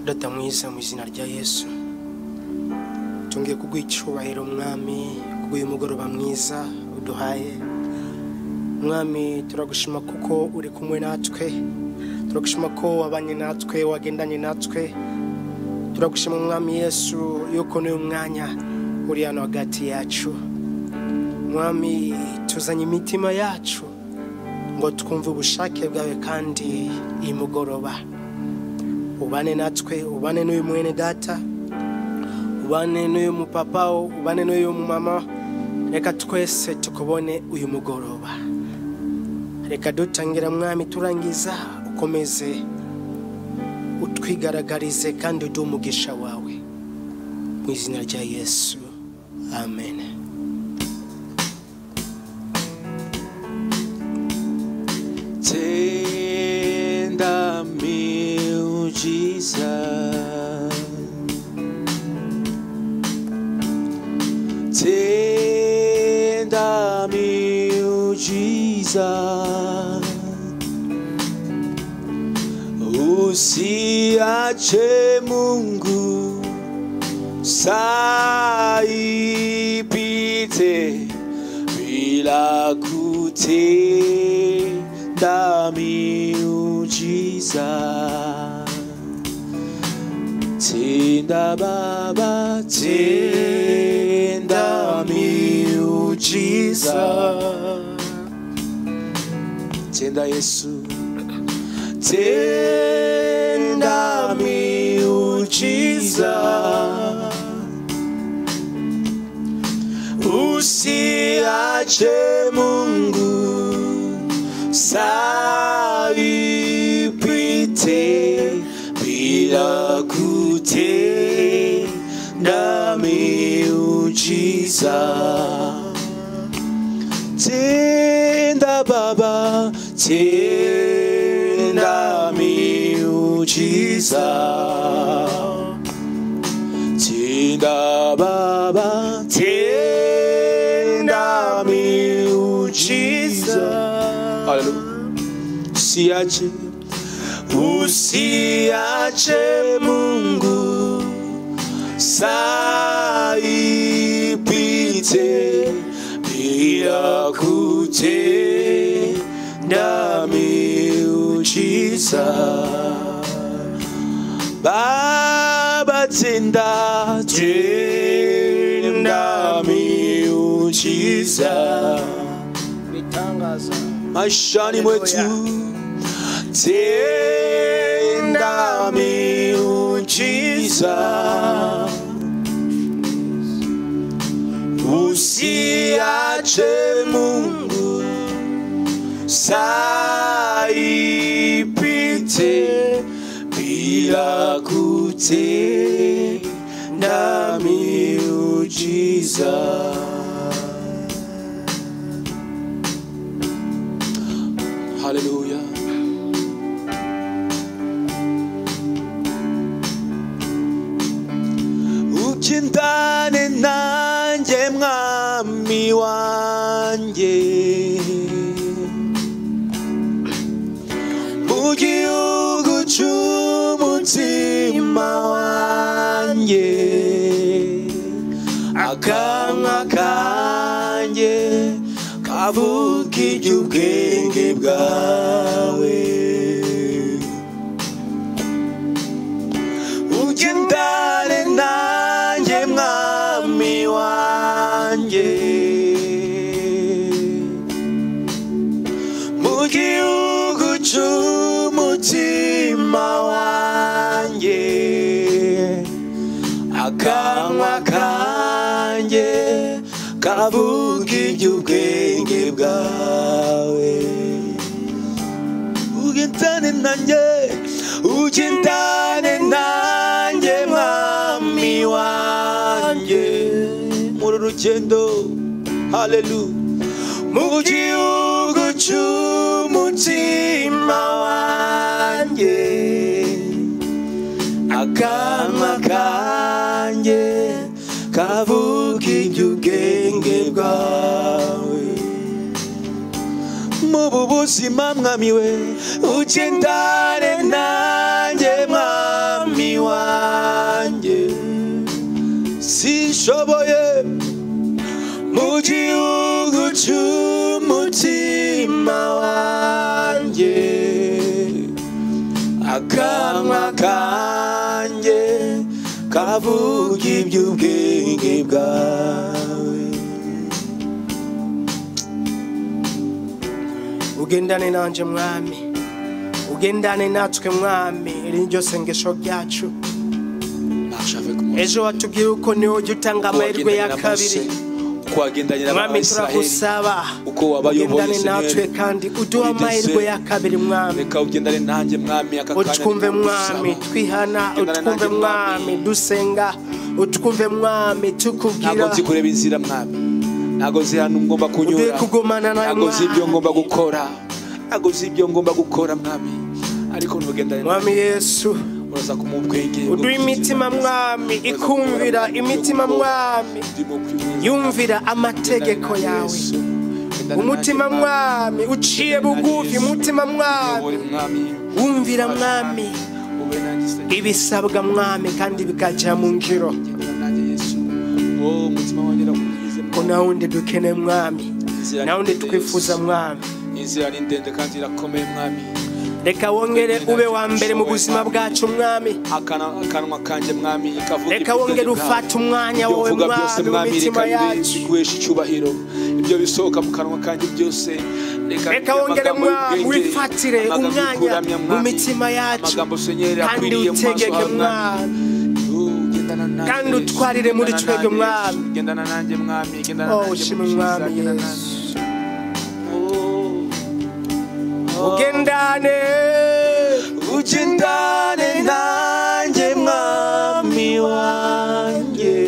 neza mu izina rya yesu tungiye kuguha icyubahiro mwami kubw'uyu mugoroba mwiza uduhaye mwami turagushima kuko uri kumwe natwe turagushima ko wabanye natwe wagendanye natwe turagushima mwami yesu yuko n'uyu mwanya uri hano hagati yacu mwami tuzanye imitima yacu ngo twumve ubushake bwawe kandi iyi mugoroba ubane natwe ubane n'uyu mwene data ubane n'uyu mupapa ubane n'uyu mumama reka twese tukubone uyu mugoroba reka dutangira mwami turangiza ukomeze utwigaragarize kandi uduhe umugisha wawe mu izina rya yesu amen tenda miujiza tenda miujiza usiache mungu saipite bila kutenda miujiza Tenda Baba, tenda miujiza, tenda Yesu, tenda miujiza, usiache Mungu saipite bila kutenda miujiza tenda Baba, tenda miujiza, tenda Baba, tenda miujiza. Haleluya, usiache usiache Mungu saipite bila kutenda miujiza. Baba tenda tenda miujiza bitangaza maishani mwetu tenda miujiza usiache mungu saipite bila kutenda miujiza haleluya ukindane nanjye mwami wanjye mu gihugu cy'umutima wanjye akanwa kanjye kavuga iby'ubwenge bwawe ugendane nanjye mwami wanjye mu gihugu cy'umutima wanjye akanwa kanjye kavuga iby'ubwenge bwawe ugendane nanjye ugendane nanjye mwami wanjye muri rugendo halelu mu gihugu cy'umutima wanjye akanwa kanjye kavuga iby'ubwenge bwawe mubu buzima mwami we ugendane nanjye mwami wa sinshoboye mu gihugu cy'umutima wanjye akanwa kanjye kavuga iby'ubwenge bwawe ugendane nanje mwami ugendane natwe mwami iri ryo sengesho ryacu Marche avec moi. ejo watubwira uko niwe ujya utanga amahirwe kuwagendanye ya na kabiri mose mwami kuwagendanye n'abayisraheli turagusaba uko wabayoboye ugendane natwe senyeri kandi uduhe Uri amahirwe dese. ya kabiri mwami reka ugendane nanjye mwami aka kanya utwumve ndagusaba. mwami twihana Ugendane utwumve nanjye, mwami dusenga utwumve mwami ntabwo tukubwira nzi kureba inzira mwami ntabwo nzi ahantu ngomba uduhe kunyura kugumana nawe ntabwo nzi ibyo mwami ngomba gukora ntabwo nzi ibyo ngomba gukora mwami ariko nugendane mwami yesu uraza kumuha ubwenge uduhe imitima mwami ikumvira imitima mwami yumvira amategeko yawe umutima mwami uciye bugufi umutima mwami wumvira mwami ibisabwa mwami kandi bikajya mu ngiro ko nawundi dukene mwami nawundi twifuza mwami inzira ni ndende kandi irakomeye mwami reka wongere ube wa mbere mu buzima bwacu mwami Akana- akanwa kanjye mwami kavuga reka iby'ubwenge wongere bwawe. ufate umwanya Ibyo wowe mvuga byose mwami mu mwami reka mitima bibe yacu biguhesha icyubahiro ibyo bisohoka mu kanwa kanjye byose reka wongere mwami wifatire umwanya mu mitima yacu kandi utegeke mwami Kandi utwarire muri twebwe, Mwami. gendana nanjye mwami gendana Oh, nanjye shimwe Mukiza, Mwami gendana Yesu. nanjye. Oh. ugendane ugendane nanjye mwami wanjye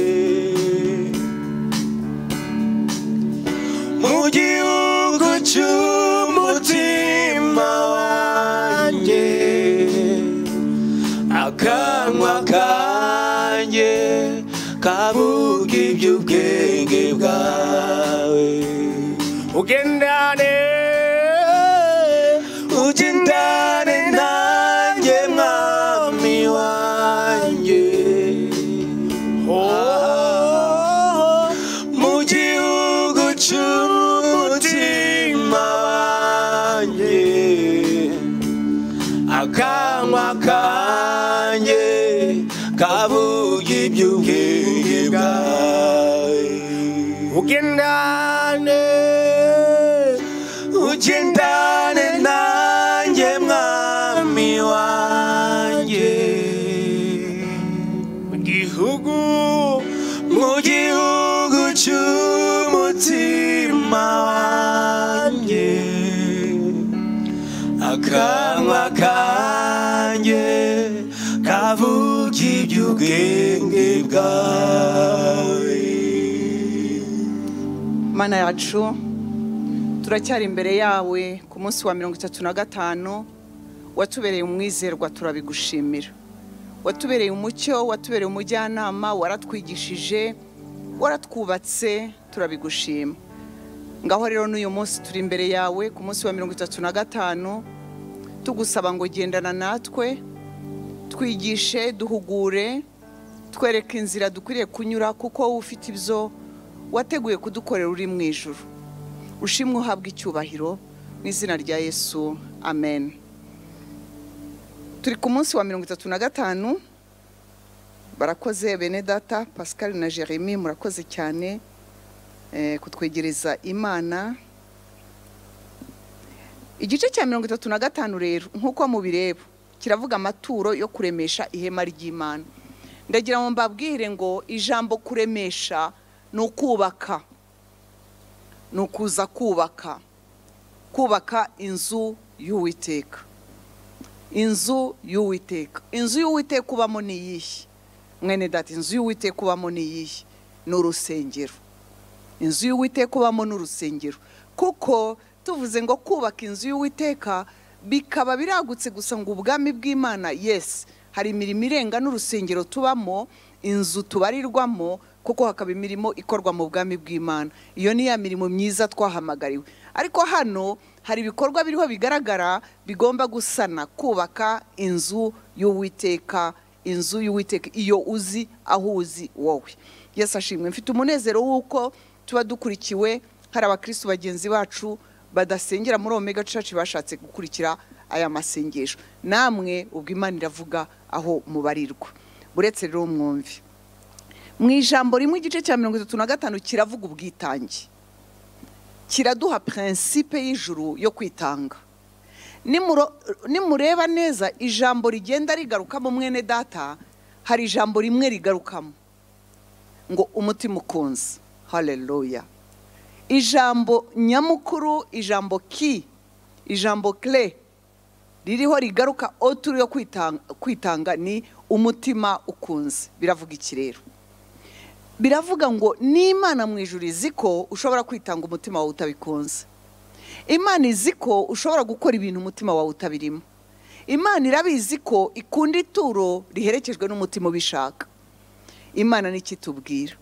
mu gihugu cy'umutima wanjye akanwa kanjye kavuga iby'ubwenge bwawe ugendane ugendane nanjye mwami wanjye Oh, mu gihugu cy'umutima wanjye akanwa kanjye kavuga iby'ubwenge bwawe ugendane ugendane nanjye mwami wanjye mu gihugu mu gihugu cy'umutima wanjye akanwa kanjye kavuga iby'ubwenge bwawe mana yacu turacyari imbere yawe ku munsi wa mirongo itatu na gatanu watubereye umwizerwa turabigushimira watubereye umucyo watubereye umujyanama waratwigishije waratwubatse turabigushima ngaho rero n'uyu munsi turi imbere yawe ku munsi wa mirongo itatu na gatanu tugusaba ngo gendana natwe twigishe duhugure twereke inzira dukwiriye kunyura kuko wowe ufite ibyo wateguye kudukorera uri mu ijoro ushimwe uhabwa icyubahiro mu izina rya yesu amen turi ku munsi wa mirongo itatu na gatanu barakoze bene data pascal na jeremy murakoze cyane eh, kutwegereza imana igice cya mirongo itatu na gatanu rero nk'uko mubireba kiravuga amaturo yo kuremesha ihema ry'imana ndagira ngo mbabwire ngo ijambo kuremesha ni ukubaka ni ukuza kubaka kubaka inzu y'uwiteka inzu y'uwiteka inzu y'uwiteka ubamo ni iyihe mwene data inzu y'uwiteka ubamo ni iyihe ni urusengero inzu y'uwiteka ubamo n'urusengero kuko tuvuze ngo kubaka inzu y'uwiteka bikaba biragutse gusa ngo ubwami bw'imana yesi hari imirimo irenga n'urusengero tubamo inzu tubarirwamo kuko hakaba imirimo ikorwa mu bwami bw'imana iyo ni ya mirimo myiza twahamagariwe ariko hano hari ibikorwa biriho bigaragara bigomba gusana kubaka inzu y'uwiteka inzu y'uwiteka iyo uzi aho uzi wowe yesu ashimwe mfite umunezero w'uko tuba dukurikiwe hari abakirisitu bagenzi bacu badasengera muri omega church bashatse gukurikira aya masengesho namwe ubwo imana iravuga aho mubarirwa uretse rero mwumvi mu ijambo rimwe igice cya mirongo itatu na gatanu kiravuga ubwitange kiraduha prinsipe y'ijuru yo kwitanga Nimuro- nimureba neza ijambo rigenda rigarukamo mwene data hari ijambo rimwe rigarukamo ngo umutima ukunze haleluya ijambo nyamukuru ijambo ki ijambo kire ririho rigaruka oturi yo kwitanga- kwitanga ni umutima ukunze biravuga iki rero biravuga ngo n'imana mu ijuru izi ko ushobora kwitanga umutima wawe utabikunze imana izi ko ushobora gukora ibintu umutima wawe utabirimo imana irabizi ko ikunda ituro riherekejwe n'umutima ubishaka imana n'icyo itubwira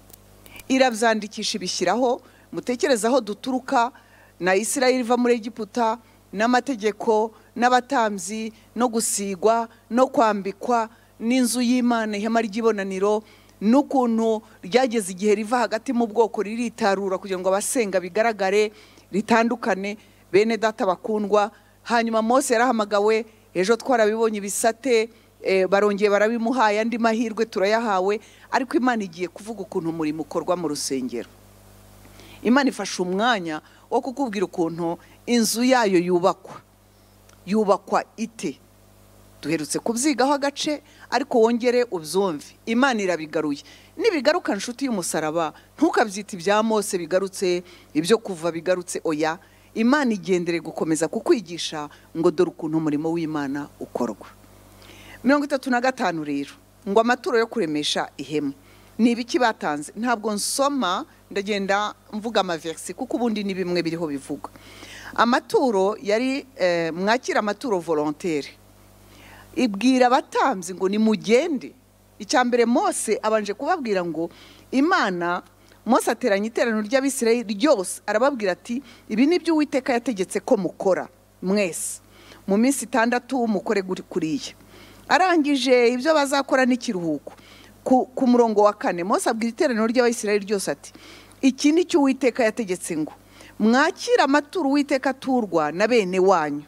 irabyandikisha ibishyiraho mutekereze aho duturuka na isirayeli iva muri egiputa n'amategeko n'abatambyi no gusigwa no kwambikwa n'inzu y'imana ihema ry'ibonaniro n'ukuntu ryageze igihe riva hagati mu bwoko riritarura kugira ngo abasenga bigaragare ritandukane bene data bakundwa hanyuma mose yarahamagawe ejo twarabibonye ibisate eh, barongeye barabimuhaye andi mahirwe turayahawe ariko imana igiye kuvuga ukuntu umurimo ukorwa mu rusengero imana ifashe umwanya wo kukubwira ukuntu inzu yayo yubakwa yubakwa ite duherutse kubyigaho agace ariko wongere ubyumve imana irabigaruye nibigaruka nshuti y'umusaraba ntukabyita ibya mose bigarutse ibyo kuva bigarutse oya imana igendere gukomeza kukwigisha ngo dore ukuntu umurimo w'imana ukorwa mirongo itatu na gatanu rero ngo amaturo yo kuremesha ihema ni ibiki batanze ntabwo nsoma ndagenda mvuga amaverisi kuko ubundi ni bimwe biriho bivugwa amaturo yari eh, mwakira amaturo volontere ibwira abatambyi ngo nimugende icya mbere mose abanje kubabwira ngo imana mose ateranya iteraniro ry'abisirayeli ryose arababwira ati ibi ni byo uwiteka yategetse ko mukora mwese mu minsi itandatu mukore guri- kuriya arangije ibyo bazakora n'ikiruhuko ku, ku murongo wa kane mose abwira iteraniro ry'abisirayeli ryose ati iki ni cyo uwiteka yategetse ngo mwakire amaturo uwiteka aturwa na bene wanyu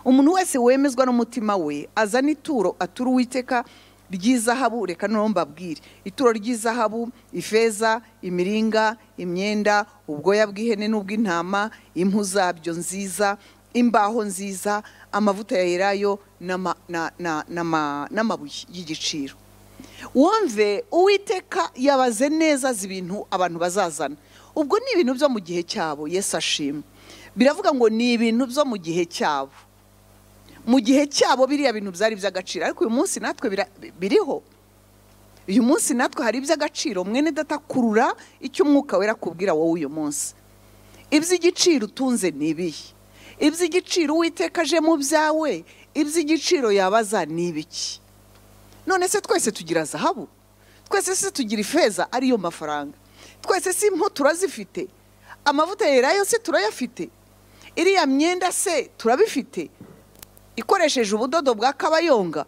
umuntu wese wemezwa n'umutima we azana ituro atura uwiteka ry'izahabu reka noneho mbabwire ituro ry'izahabu ifeza imiringa imyenda ubwoya bw'ihene n'ubw'intama impu zabyo nziza imbaho nziza amavuta ya elayo n'ama- na- na- n'ama- n'amabuye y'igiciro wumve uwiteka yabaze neza azi ibintu abantu bazazana ubwo ni ibintu byo mu gihe cyabo yesu ashimwe biravuga ngo ni ibintu byo mu gihe cyabo mu gihe cyabo biriya bintu byari iby'agaciro ariko uyu munsi natwe bira- biriho uyu munsi natwe hari iby'agaciro mwene datakurura icyo umwuka wera akubwira wowe uyu munsi iby'igiciro utunze ni ibihe iby'igiciro uwiteka aje mu byawe iby'igiciro yabaza ni ibiki none se twese tugira zahabu twese se tugira ifeza ariyo mafaranga twese si impu turazifite amavuta yerayo se turayafite iriya myenda se turabifite ikoresheje ubudodo bwa kabayonga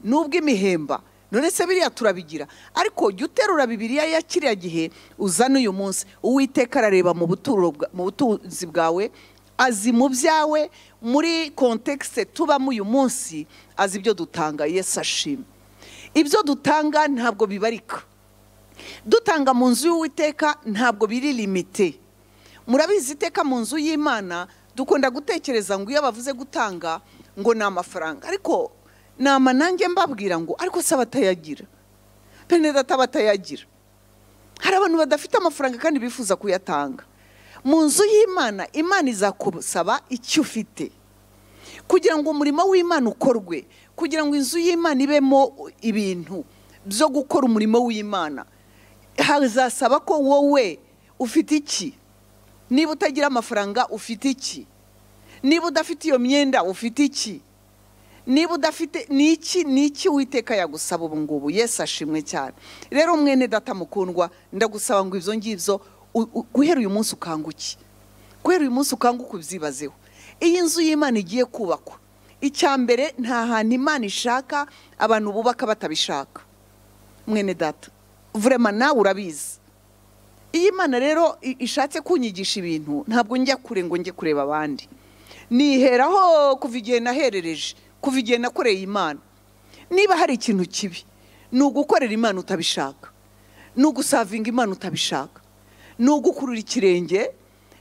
n'ubw'imihemba none se biriya turabigira ariko jya uterura bibiriya ya kiriya gihe uzana uyu munsi uwiteka arareba mu buturo bwa- mu butunzi bwawe azi mu byawe muri kontekisite tubamo uyu munsi azi ibyo dutanga yesu ashima ibyo dutanga ntabwo bibarika dutanga mu nzu y'uwiteka ntabwo biri limite murabizi iteka mu nzu y'imana dukunda gutekereza ngo iyo bavuze gutanga ngo ni amafaranga ariko nama nanjye mbabwira ngo ariko se abatayagira bene data batayagira hari abantu badafite amafaranga kandi bifuza kuyatanga mu nzu y'imana imana izakubusaba icyo ufite kugira ngo umurimo w'imana ukorwe kugira ngo inzu y'imana ibemo ibintu byo gukora umurimo w'imana hazasaba ko wowe ufite iki niba utagira amafaranga ufite iki niba udafite iyo myenda ufite iki niba udafite ni iki ni iki witeka yagusaba ubu ngubu yesu ashimwe cyane rero mwene data mukundwa ndagusaba ngo ibyo ngibyo u- u- guhera uyu munsi ukanguke guhera uyu munsi ukanguke ubyibazeho iyi nzu y'imana igiye kubakwa icya mbere nta hantu imana ishaka abantu bubaka batabishaka mwene data vurema nawe urabizi iyo imana rero i- ishatse kunyigisha ibintu ntabwo njya kure ngo njye kureba abandi niheraho kuva igihe naherereje kuva igihe nakoreye imana niba hari ikintu kibi ni ugukorera imana utabishaka ni ugusavinga imana utabishaka ni ugukurura ikirenge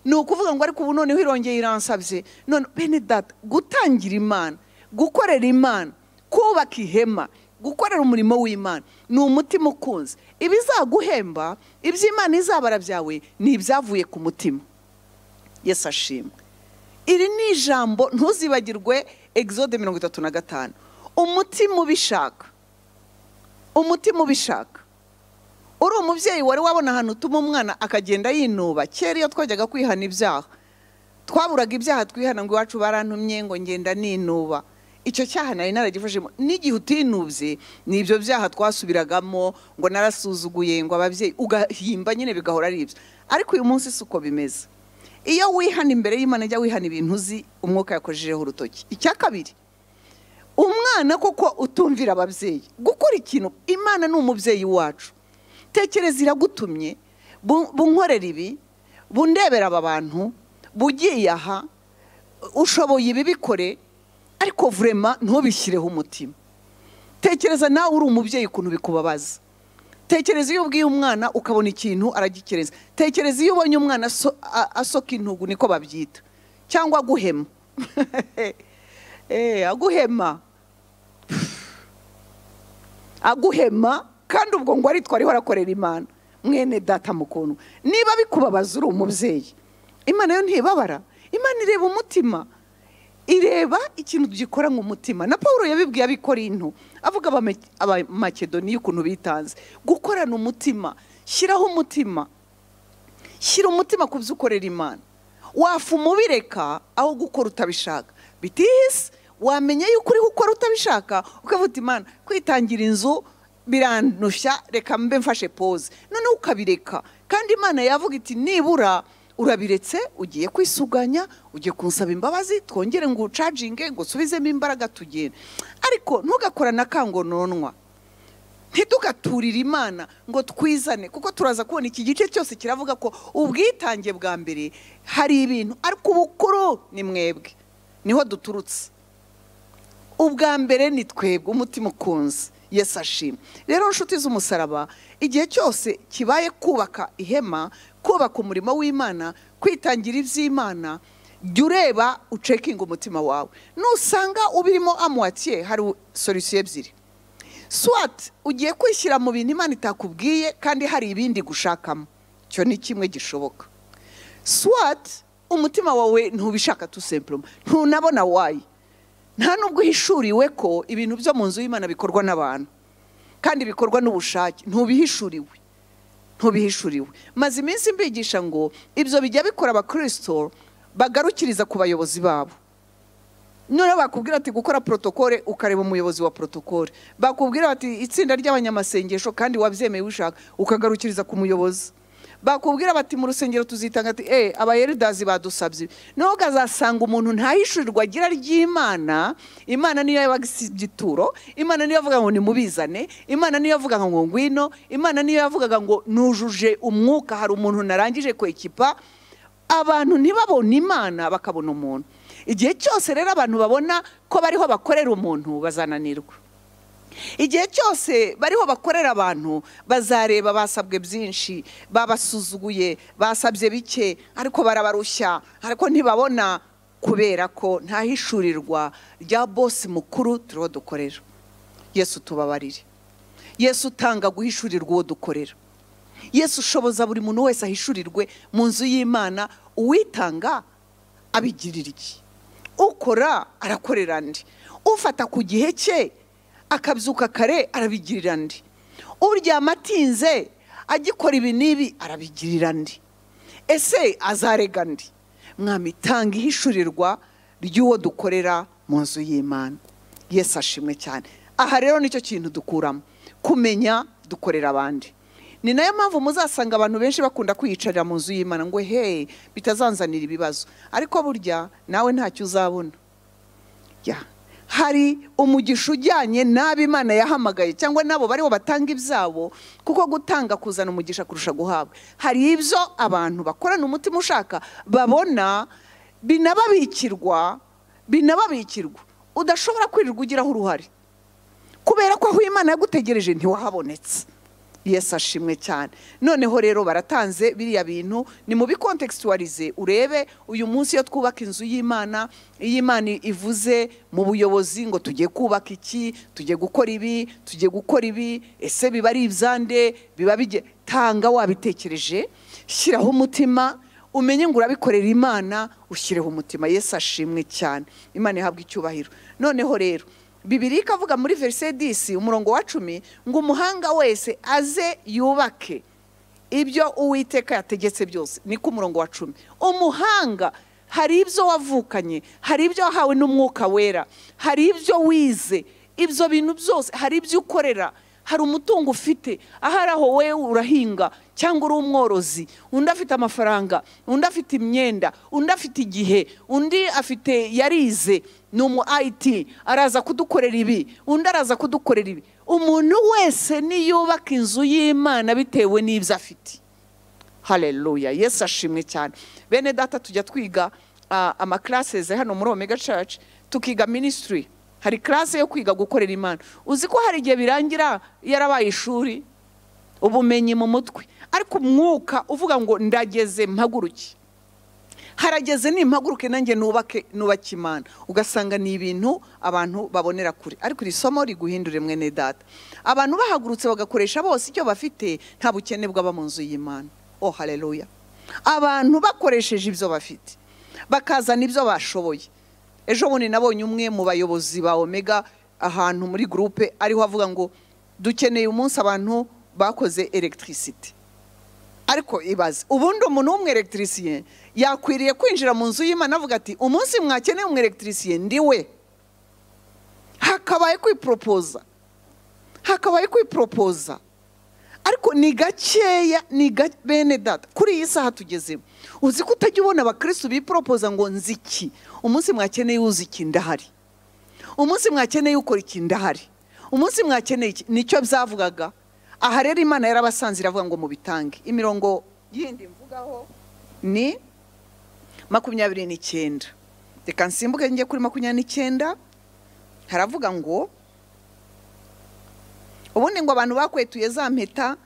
ni ukuvuga ngo ariko ubu noneho irongeye iransabye none bene data gutangira imana gukorera imana kubaka ihema gukorera umurimo w'imana ni umutima ukunze ibizaguhemba iby'imana izabara byawe ni ibyavuye ku mutima yesu ashimwe iri ni ijambo ntuzibagirwe egizode mirongo itatu na gatanu umutima ubishaka umutima ubishaka uri umubyeyi wari wabona ahantu utuma umwana akagenda yinuba kera iyo twajyaga kwihana ibyaha twaburaga ibyaha twihana ngo iwacu barantumye ngo ngenda ninuba icyo cyaha nari naragifashemo n'igihe utinubye ni ibyo byaha twasubiragamo ngo narasuzuguye ngo ababyeyi ugahimba nyine bigahora ari ibyo ariko uyu munsi si uko bimeze iyo wihana imbere y'imana jya wihana ibintu uzi umwuka yakojejeho urutoki icya kabiri umwana koko utumvira ababyeyi gukora ikintu imana ni umubyeyi wacu tekereza iragutumye bu- bunkorera ibi bundebera aba bantu bugiye aha ushoboye ibi bikore ariko vurema ntubishyireho umutima tekereza nawe uri umubyeyi ukuntu bikubabaza tekereza iyo ubwiye umwana ukabona ikintu aragikereza tekereza iyo ubonye umwana aso- a- asoka intugu niko babyita cyangwa aguhema Eh, aguhema aguhema kandi ubwo ngo aritwa ariho arakorera imana mwene data mukuntu niba bikubabaza uri umubyeyi imana yo ntibabara imana ireba umutima ireba ikintu gikora nk'umutima na paul yabibwiye abikorinto avuga Abame- abamakedoniya ukuntu bitanze gukorana umutima shyiraho umutima shyira umutima ku byo ukorera imana wafu umubireka aho gukora utabishaka bitihise wamenya yuko uri gukora utabishaka ukavuga imana kwitangira inzu birandushya reka mbe mfashe pose noneho ukabireka kandi imana yavuga iti nibura urabiretse ugiye kwisuganya ugiye kunsaba imbabazi twongere ngo ucaginge ngo usubizemo imbaraga tugende ariko ntugakora na kangononwa ntidugaturire imana ngo twizane kuko turaza kubona iki gice cyose kiravuga ko ubwitange bwa mbere hari ibintu ariko ubukuru ni mwebwe niho duturutse ubwa mbere ni twebwe umutima ukunze yesu ashimwe rero nshuti z'umusaraba igihe cyose kibaye kubaka ihema kubaka umurimo w'imana kwitangira iby'imana jya ureba ucekinga umutima wawe nusanga ubirimo amuwatiye hari solisiyo ebyiri swat ugiye kwishyira mu bintu imana itakubwiye kandi hari ibindi gushakamo icyo ni kimwe gishoboka swat umutima wawe ntubishaka tu sempuroma ntunabona wayi nta nubwo uhishuriwe ko ibintu byo mu nzu y'imana bikorwa n'abantu kandi bikorwa n'ubushake ntubihishuriwe ntubihishuriwe maze iminsi mbigisha ngo ibyo bijya bikora abakirisito bagarukiriza ku bayobozi babo noneho bakubwira ati gukora porotokole ukareba umuyobozi wa porotokole bakubwira bati itsinda ry'abanyamasengesho kandi wabyemeye ubishaka ukagarukiriza ku muyobozi bakubwira bati mu rusengero tuzitanga ati eee abayeridazi badusabye noneho ukazasanga umuntu ntahishurirwa agira ry'imana imana niyo yabaga isibye ituro imana niyo yavuga ngo nimubizane imana niyo yavugaga ngo ngwino imana niyo yavugaga ngo nujuje umwuka hari umuntu narangije kwekipa abantu ntibabona imana bakabona umuntu igihe cyose rero abantu babona ko bariho bakorera umuntu bazananirwa igihe cyose bariho bakorera abantu bazareba basabwe byinshi babasuzuguye basabye bike ariko barabarushya ariko ntibabona kubera ko ntahishurirwa rya bosi mukuru turiho dukorera yesu tubabarire yesu utanga guhishurirwa uwo dukorera yesu ushoboza buri muntu wese ahishurirwe mu nzu y'imana uwitanga abigirira iki ukora arakorera andi ufata ku gihe cye akabyuka kare arabigirira andi uryama atinze agikora ibi n'ibi arabigirira andi ese azarega andi mwamutanga ihishurirwa ry'uwo dukorera mu nzu y'imana yesu ashimwe cyane aha rero nicyo kintu dukuramo kumenya dukorera abandi ni nayo mpamvu muzasanga abantu benshi bakunda kwiyicarira mu nzu y'imana ngo he bitazanzanira ibibazo ariko burya nawe ntacyo uzabona Ya. hari umugisha ujyanye n'abo imana yahamagaye cyangwa n'abo bariho batanga ibyabo kuko gutanga kuzana umugisha kurusha guhabwa hari ibyo abantu bakorana umutima ushaka babona binababikirwa binababikirwa udashobora kwirirwa ugiraho uruhare kubera ko aho imana yagutegereje ntiwahabonetse Yesu ashimwe cyane noneho rero baratanze biriya bintu ni mu bikontextualize urebe uyu munsi iyo twubaka inzu y'imana iyo imana ivuze mu buyobozi ngo tugiye kubaka iki tugiye gukora ibi tugiye gukora ibi ese biba ari ibyande biba bijye tanga wabitekereje shyiraho umutima umenye ngo urabikorera imana ushyireho umutima Yesu ashimwe cyane imana ihabwa icyubahiro noneho rero bibiri ikavuga muri verise disi umurongo wa cumi ngo umuhanga wese aze yubake ibyo uwiteka yategetse byose niko umurongo wa cumi umuhanga hari ibyo wavukanye hari ibyo wahawe n'umwuka wera hari ibyo wize ibyo bintu byose hari ibyo ukorera hari umutungo ufite ahari aho wowe urahinga cyangwa uri umworozi undi afite amafaranga undi afite imyenda undi afite igihe undi afite yarize ni umu ayiti araza kudukorera ibi undi araza kudukorera ibi umuntu wese niyubaka inzu y'imana bitewe n'ibyo afite hareruya yesu ashimwe cyane bene data tujya twiga amakaraseze hano muri omega caci tukiga minisitiri hari karase yo kwiga gukorera imana uzi ko hari igihe birangira yarabaye ishuri ubumenyi mu mutwe ariko umwuka uvuga ngo ndageze mpaguruke harageze nimpaguruke nanjye nubake nubake imana ugasanga ni ibintu abantu babonera kure ariko iri somo riguhindure mwene data abantu bahagurutse bagakoresha bose icyo bafite nta bukene bwaba mu nzu y'imana oh hareruya abantu bakoresheje ibyo bafite bakazana ibyo bashoboye ejo bundi nabonye umwe mu bayobozi ba omega ahantu muri gurupe ariho avuga ngo dukeneye umunsi abantu bakoze elegitirisite ariko ibaze ubundi umuntu w'umwelegitirisite yakwiriye kwinjira mu nzu y'imana avuga ati umunsi mwakeneye umwelegitirisite ndi we hakabaye kwiporopoza hakabaye kwiporopoza ariko ni gakeya ni bene data kuri iyi saha tugezemo uzi ko utajya ubona abakirisitu biporopoza ngo nziki umunsi mwakeneye uzi iki ndahari umunsi mwakeneye ukora iki ndahari umunsi mwakeneye iki nicyo byavugaga aha rero imana yarabasanze iravuga ngo mubitange imirongo yindi mvugaho ni makumyabiri n'icyenda reka nsimbuke njye kuri makumyabiri n'icyenda haravuga ngo ubundi ngo abantu bakwetuye za mpeta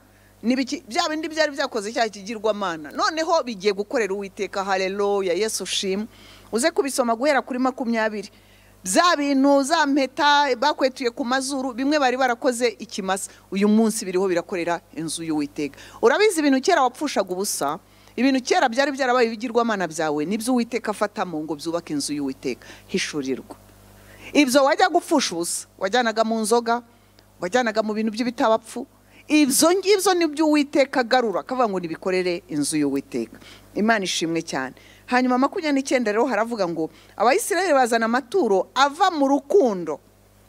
bya bindi byari byakoze icyaha kigirwamana noneho bigiye gukorera uwiteka hareruya yesu ushima uze kubisoma guhera kuri makumyabiri bya bintu za mpeta bakwetuye ku mazuru bimwe bari barakoze ikimasa uyu munsi biriho birakorera inzu y'uwiteka urabizi ibintu kera wapfushaga ubusa ibintu kera byari byarabaye ibigirwamana byawe nibyo uwiteka afatamo ngo byubake inzu y'uwiteka hishurirwa ibyo wajya gupfusha ubusa wajyanaga mu nzoga wajyanaga mu bintu by'ibitabapfu ibyo ngibyo nibyo uwiteka agarura akavuga ngo nibikorere inzu y'uwiteka imana ishimwe cyane hanyuma makumyabiri n'icyenda rero haravuga ngo abayisiraheli bazana amaturo ava mu rukundo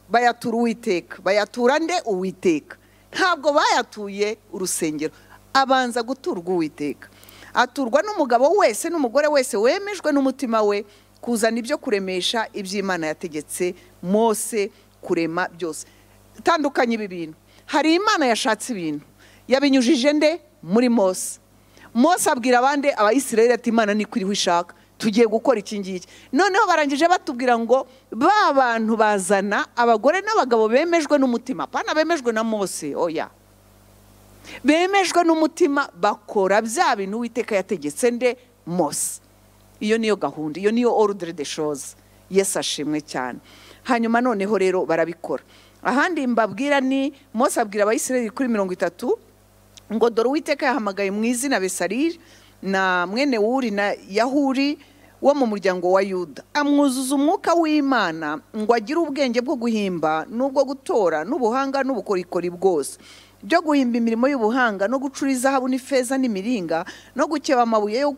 bayatura uwiteka bayatura nde uwiteka ntabwo bayatuye urusengero abanza guturwa uwiteka aturwa n'umugabo wese n'umugore wese wemejwe n'umutima we kuzana ibyo kuremesha iby'imana yategetse mose kurema byose itandukanye ibi bintu hari imana yashatse ibintu yabinyujije nde muri mose mose abwira abandi abayisirayeli ati imana niko iriho ishaka tugiye gukora iki ngiki noneho barangije batubwira ngo ba bantu bazana abagore n'abagabo bemejwe n'umutima apana bemejwe na mose oya bemejwe n'umutima bakora bya bintu uwiteka yategetse nde mose iyo niyo gahunda iyo niyo orudire de shoze yesi ashimwe cyane hanyuma noneho rero barabikora ahandi mbabwira ni mose abwira abayisirayeli kuri mirongo itatu ngo dore uwiteka yahamagaye mu izina besariri na mwene wuri na yahuri wo mu muryango wa yuda amwuzuza umwuka w'imana ngo agire ubwenge bwo guhimba n'ubwo gutora n'ubuhanga n'ubukorikori bwose byo guhimba imirimo y'ubuhanga no gucura izahabu n'ifeza n'imiringa no gukeba amabuye yo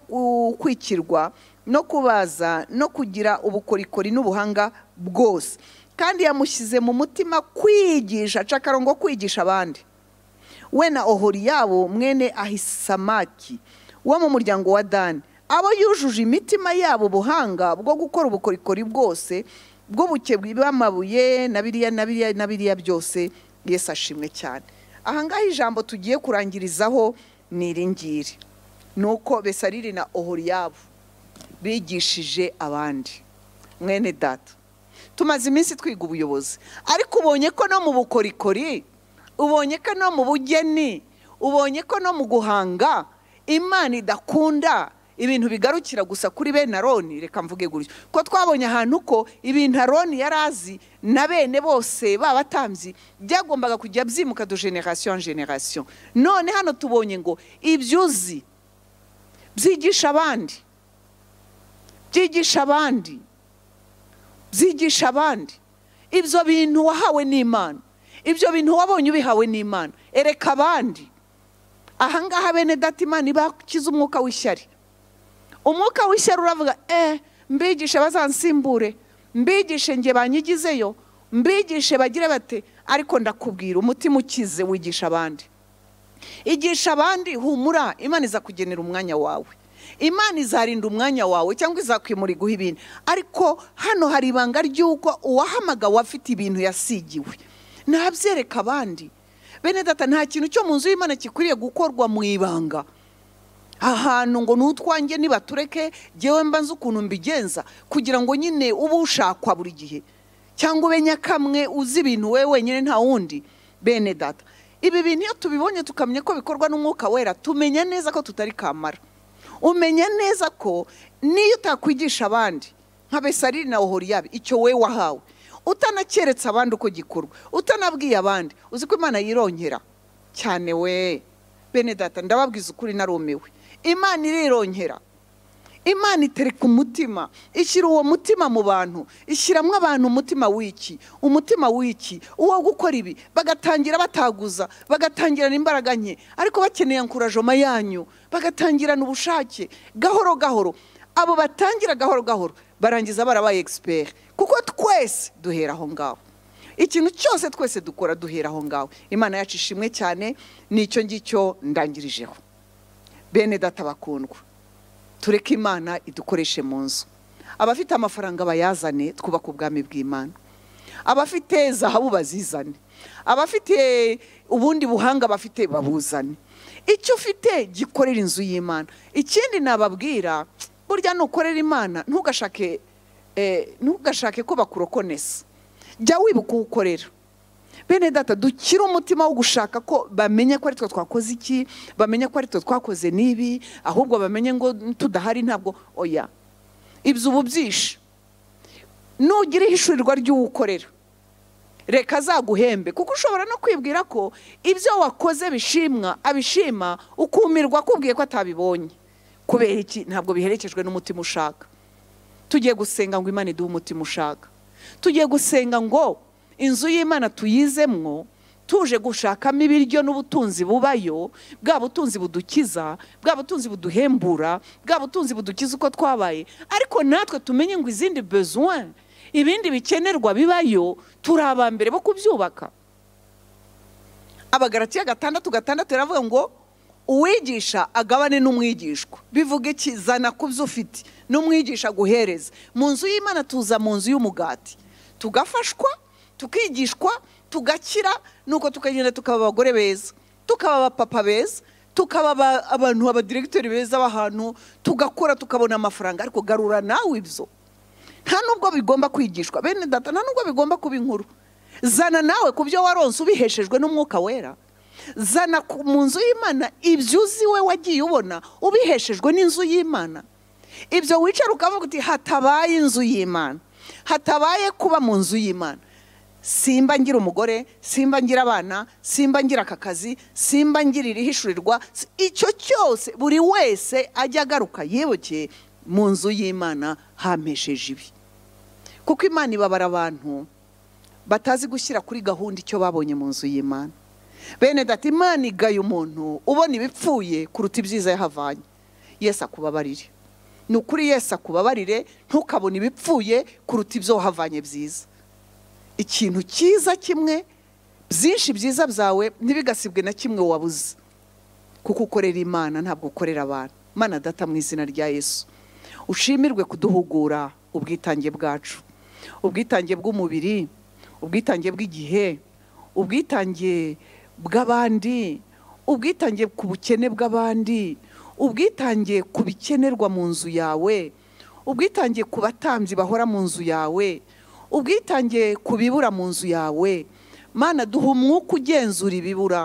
kwikirwa no kubaza no kugira ubukorikori n'ubuhanga bwose kandi yamushyize mu mutima kwigisha cakarongo kwigisha abandi we na ohori yabo mwene ahisamaki wo mu muryango wa dani abo yujuje imitima yabo ubuhanga bwo gukora ubukorikori bwose bw'ubuke bw'amabuye na biriya na biriya na biriya byose Yesu ashimwe cyane ahangaha ijambo tugiye kurangirizaho ni iri ngiri ni uko besariri na ohoriyabu bigishije abandi mwene data tumaze iminsi twiga ubuyobozi ariko ubonye ko no mu bukorikori ubonye ko no mu bugeni ubonye ko no mu guhanga imana idakunda ibintu bigarukira gusa kuri bene aroni reka mvuge gutyo ko twabonye ahantu ko ibintu aroni yari azi na bene bose babatambyi byagombaga kujya byimuka do generasiyo en generasiyo none hano tubonye ngo ibyo uzi byigisha abandi byigisha abandi byigisha abandi ibyo bintu wahawe n'imana ibyo bintu wabonye ubihawe n'imana ereka abandi ahangaha bene dati imana ibakiza umwuka w'ishyari umwuka w'ishyari uravuga eee mbigishe bazansimbure mbigishe nge banyigizeyo mbigishe bagire bate ariko ndakubwira umutima ukize wigisha abandi igisha abandi humura imana izakugenera umwanya wawe imana izarinda umwanya wawe cyangwa izakwimura iguha ibintu ariko hano hari ibanga ry'uko uwahamagawe afite ibintu yasigiwe ntabyereka abandi bene data nta kintu cyo mu nzu y'imana gikwiriye gukorwa mu ibanga ahantu ngo n'utwange nibatureke ngewe mba nzi ukuntu mbigenza kugira ngo nyine ube ushakwa buri gihe cyangwa ube nyakamwe uzi ibintu we wenyine nta wundi bene data ibi bintu iyo tubibonye tukamenya ko bikorwa n'umwuka wera tumenya neza ko tutari kamara umenya neza ko niyo utakwigisha abandi nka besariri na ohoriyabe icyo we wahawe utanakeretse abandi uko gikorwa utanabwiye abandi uzi ko imana yirongera cyane we bene data ndababwiza ukuri narumiwe imana irirongera imana itereka umutima ishyira uwo mutima mu bantu ishyiramo abantu umutima w'iki umutima w'iki uwo gukora ibi bagatangira bataguza bagatangirana imbaraga nke ariko bakeneye ankurajoma yanyu bagatangirana ubushake gahoro gahoro abo batangira gahoro gahoro barangiza barabaye egisiperi kuko twese duhera aho ngaho ikintu cyose twese dukora duhera aho ngaho imana yacu ishimwe cyane n'icyo ngicyo ndangirijeho bene data bakundwa tureke imana idukoreshe mu nzu abafite amafaranga bayazane twubake ubwami bw'imana abafite zahabu bazizane abafite ubundi buhanga bafite babuzane icyo ufite gikorera inzu y'imana ikindi nababwira burya nukorera imana ntugashake ntugashake ko bakurokonesa jya wibuka uwo ukorera bene data dukire umutima wo gushaka ko bamenye ko ari twe twakoze iki bamenye ko ari twe twakoze n'ibi ahubwo bamenye ngo tudahari ntabwo oya ibyo ubu byishe nugira ihishurirwa ry'uwo ukorera reka azaguhembe kuko ushobora no kwibwira ko ibyo wakoze bishimwa abishima ukumirwa akubwiye ko atabibonye kubera iki ntabwo biherekejwe n'umutima ushaka tugiye gusenga ngo imana iduhe umutima ushaka tugiye gusenga ngo inzu y'imana tuyizemwo tuje gushakamo ibiryo n'ubutunzi bubayo bwa butunzi budukiza bwa butunzi buduhembura bwa butunzi budukiza uko twabaye ariko natwe tumenye ngo izindi besoin ibindi bikenerwa bibayo turi abambere bo kubyubaka abagaratiya gatandatu gatandatu iravuga ngo uwigisha agabane n'umwigishwa bivuga iki zana ku byo ufite n'umwigisha aguhereza mu nzu y'imana tuza mu nzu y'umugati tugafashwa tukigishwa tugakira nuko tukagenda tukaba abagore beza tukaba abapapa beza tukaba abantu abadiregiteri beza b'ahantu tugakora tukabona amafaranga ariko garura nawe ibyo nta nubwo bigomba kwigishwa bene data nta nubwo bigomba kuba inkuru zana nawe ku byo waronse ubiheshejwe n'umwuka wera zana mu nzu y'imana ibyo uzi we wagiye ubona ubiheshejwe n'inzu y'imana ibyo wicara ukavuga uti hatabaye inzu y'imana hatabaye kuba mu nzu y'imana simba ngira umugore simba ngira abana simba ngira aka kazi simba ngira irihishurirwa icyo cyose buri wese ajya agaruka yibukeye mu nzu y'imana hamesheje ibi kuko imana ibabara abantu batazi gushyira kuri gahunda icyo babonye mu nzu y'imana bene data imana igaye umuntu ubona ibipfuye kuruta ibyiza yahavanye Yesu akubabarire ni ukuri Yesu akubabarire ntukabone ibipfuye kuruta ibyo wahavanye byiza ikintu cyiza kimwe byinshi byiza byawe ntibigasibwe na kimwe wabuze kuko ukorera imana ntabwo ukorera abantu mana data mu izina rya Yesu ushimirwe kuduhugura ubwitange bwacu ubwitange bw'umubiri ubwitange bw'igihe ubwitange bw'abandi ubwitange ku bukene bw'abandi ubwitange ku bikenerwa mu nzu yawe ubwitange ku batambyi bahora mu nzu yawe ubwitange ku bibura mu nzu yawe mana duha umwuka ugenzura ibibura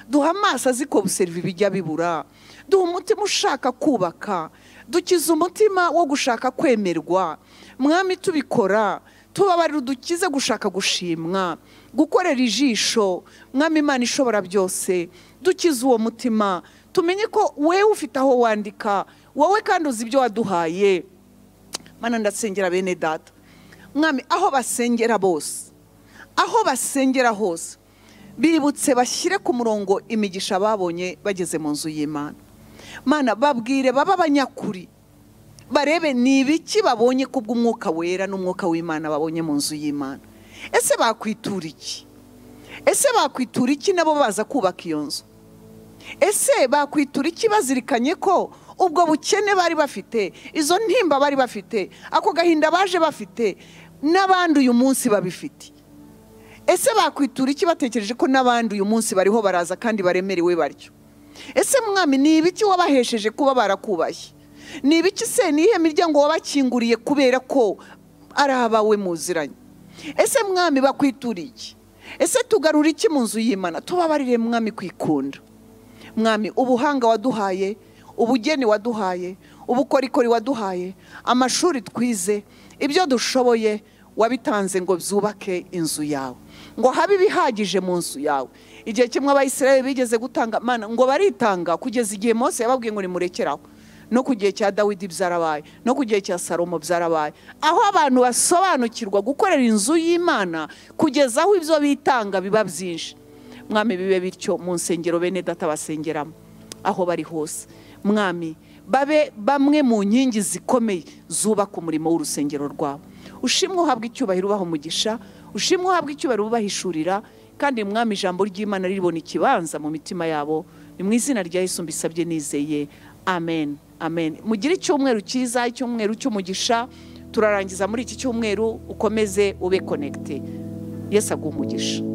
duha amaso azi ko buseriva ibijya bibura duha umutima ushaka kubaka dukiza umutima wo gushaka kwemerwa mwami tubikora tubabarira udukize gushaka gushimwa gukorera ijisho mwami imana ishobora byose dukize uwo mutima tumenye ko wewe ufite aho wandika wowe kandi uzi ibyo waduhaye mana ndasengera bene data mwami aho basengera bose aho basengera hose bibutse bashyire ku murongo imigisha babonye bageze mu nzu y'imana mana babwire babe abanyakuri barebe ni ibiki babonye ku bw'umwuka wera n'umwuka w'imana babonye mu nzu y'imana ese bakwitura iki ese bakwitura iki nabo baza kubaka iyo nzu ese bakwitura iki bazirikanye ko ubwo bukene bari bafite izo ntimba bari bafite ako gahinda baje bafite n'abandi uyu munsi babifite ese bakwitura iki batekereje ko n'abandi uyu munsi bariho baraza kandi baremerewe baryo ese mwami ni ibiki wabahesheje kuba barakubaye ni ibiki se nihe miryango wabakinguriye kubera ko ari abawe muziranye ese mwami bakwitura iki ese tugarura iki mu nzu y'imana tubabarire mwami kwikunda mwami ubuhanga waduhaye ubugeni waduhaye ubukorikori waduhaye amashuri twize ibyo dushoboye wabitanze ngo byubake inzu yawe ngo habe ibihagije mu nzu yawe igihe kimwe abayisirayeli bigeze gutanga amana ngo baritanga kugeza igihe Mose yababwiye ngo nimurekeraho no ku gihe cya dawidi byarabaye no ku gihe cya salomo byarabaye aho abantu basobanukirwa gukorera inzu y'imana kugeza aho ibyo bitanga biba byinshi mwami bibe bityo mu nsengero bene data basengeramo aho bari hose mwami babe bamwe mu nkingi zikomeye zubaka umurimo w'urusengero rwawe ushimwe uhabwa icyubahiro ubaha umugisha ushimwe uhabwa icyubahiro ubahishurira kandi mwami ijambo ry'imana ribona ikibanza mu mitima yabo ni mu izina rya Yesu mbisabye nizeye amen amen mugire icyumweru cyiza icyumweru cy'umugisha turarangiza muri iki cyumweru ukomeze ube konegite Yesu aguha umugisha